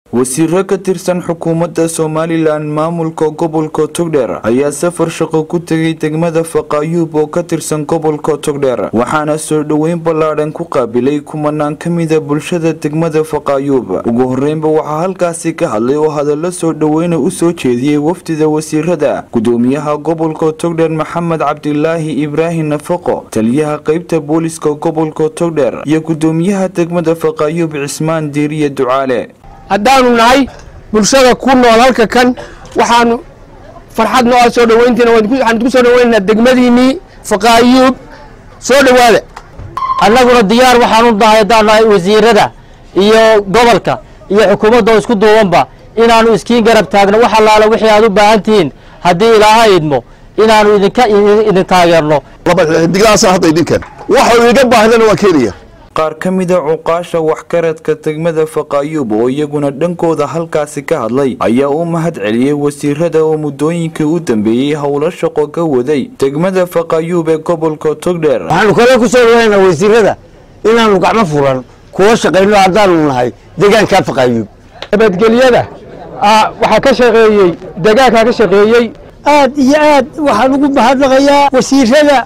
wasiiro ka tirsan xukuumadda somalilan maamulka gobolka togdheer ayaa safar shaqo ku tegay degmada faqaayuub oo ka tirsan gobolka togdheer waxaana soo dhoweyn ballaadhan ku qaabilay kumanaan ka mida bulshada degmada faqaayuub ugu horeynba waxaa halkaasi ka hadlay oo hadallo soo dhoweyna u soo jeediyey wafdida wasiirada gudoomiyaha gobolka togdheer maxamed cabdilaahi ibraahim nafaqo taliyaha qeybta booliska gobolka togdheer iyo gudoomiyaha degmada faqaayuub cismaan diiriye ducaale haddaanu nahay bulshada ku nool halka kan waxaanu farxad nooa soo dhoweyntiina waxaan ku soo dhoweynaynaa degmadiinnii faqaayuub soo dhowaada annaguna diyaar waxaan u nahay haddaan nahay wasiirada iyo gobolka iyo xukuumadda oo isku duubanba inaannu iskiin garab taagno wax allaala wixii aad u baahan tihiin haddii ilaaha idmo inaannu idinka idin taageerno diglaasa hadda idinkan waxa iga baahdana waan keenaya qaar ka mida cuqaasha waxkaradka degmada faqaayuub oo iyaguna dhankooda halkaasi ka hadlay ayaa u mahad celiyey wasiirada oo muddooyinkii u dambeeyey howlo shaqo ka waday degmada faqaayuub ee gobolka togdheer waxaanu kale ku soo dhaweynaa wasiirada inaanu gacmo furan kuwa shaqayno haddaanu nahay deegaanka faqaayuub nabadgelyada waxaa ka shaqeeyey deegaankaa ka shaqeeyey aad iyo aad waxaan ugu mahadnaqayaa wasiirada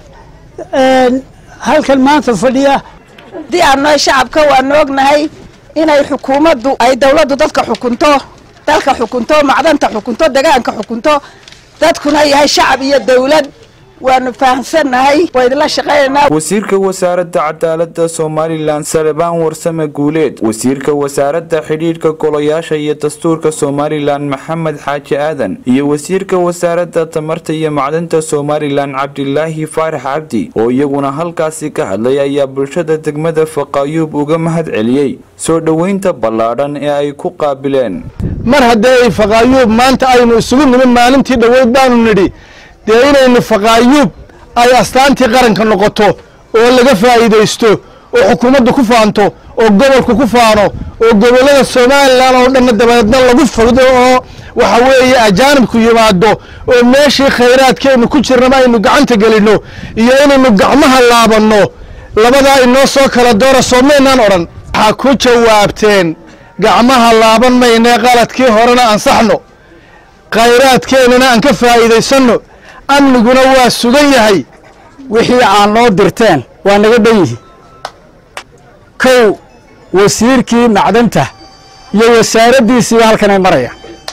halkan maanta fadhiya haddii aan nahay shacabka waanu ognahay inay xukuumaddu ay dowladdu dadka xukunto dalka xukunto macdanta xukunto degaanka xukunto dadkuna yahay shacab iyo dowlad waanu fahamsannahay waydinla shaqaynaynaa wasiirka wasaaradda cadaaladda somalilan salebaan warsame guuleed wasiirka wasaaradda xidhiidhka golayaasha iyo dastuurka somalilan maxamed xaaji aadan iyo wasiirka wasaaradda tamarta iyo macdanta somalilan cabdilaahi faarax cabdi oo iyaguna halkaasi ka hadlay ayaa bulshada degmada faqaayuub uga mahad celiyey soo dhoweynta ballaadhan ee ay ku qaabileen mar haddee ay faqaayuub maanta aynu isugu nimin maalintii dhoweyd baanu nidhi dee inaynu faqaayuub ay astaantii qaranka noqoto oo laga faa'iidaysto oo xukuumaddu ku faanto oo gobolku ku faano oo gobollada somalilan oo dhanna dabadeedna lagu fogdo oo waxa weeye ajaanibku yimaado oo meeshii khayraadkeennu ku jirnaba aynu gacanta gelinno iyo inaynu gacmaha laabanno labadaa inoo soo kala doora soomaynaan odhan waxaa ku jawaabteen gacmaha laaban maynee qaladkii horena ansaxno khayraadkeennana aan ka faa'iidaysanno amniguna waa sugan yahay wixii aan noo dirteen waa naga dhan yihi kow wasiirkii macdanta iyo wasaaraddiisiiba halkanay maraya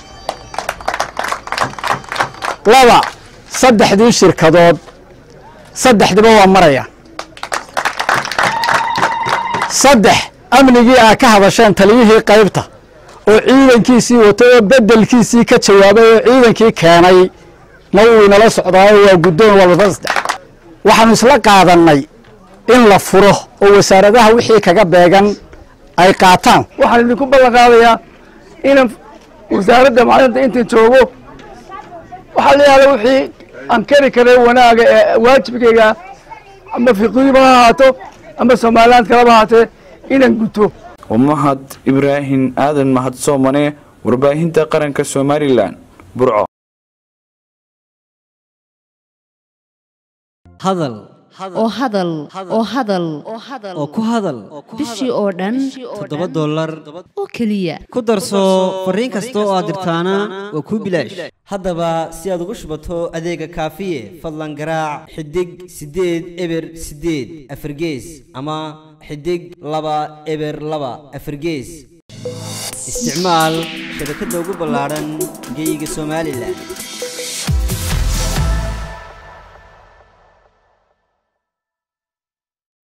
laba saddexdii shirkadood saddexdiba waa maraya saddex amnigii aa ka hadasheen taliyihii qaybta oo ciidankiisii wato oo beddelkiisii ka jawaabay oo ciidankii keenay na wuu inala socdaayo waa guddoon walba saddex waxaanu isla qaadannay in la furo oo wasaaradaha wixii kaga beegan ay qaataan waxaan idinku ballan qaadayaa inaan wasaaradda macdanta intan joogo waxaa la yihahda wixii aan kari karay wanaaga ee waajibkayga ama fiqiiba ha ahaato ama somaliland kalaba ahaatee inaan guto mahad ibraahim aadan mahadsoomane warbaahinta qaranka somalilan burco hadal oo hadal oo hadal oo ku hadal bishii oo dhan toddoba dollar oo keliya ku darso fariin kasta oo aad dirtaana waa kuu bilaash haddaba si aad ugu shubato adeega kaafiye fadlan garaac xidig siddeed eber siddeed afargees ama xidig laba eber laba afargees isticmaal shabakadda ugu ballaadhan geeyiga somalilan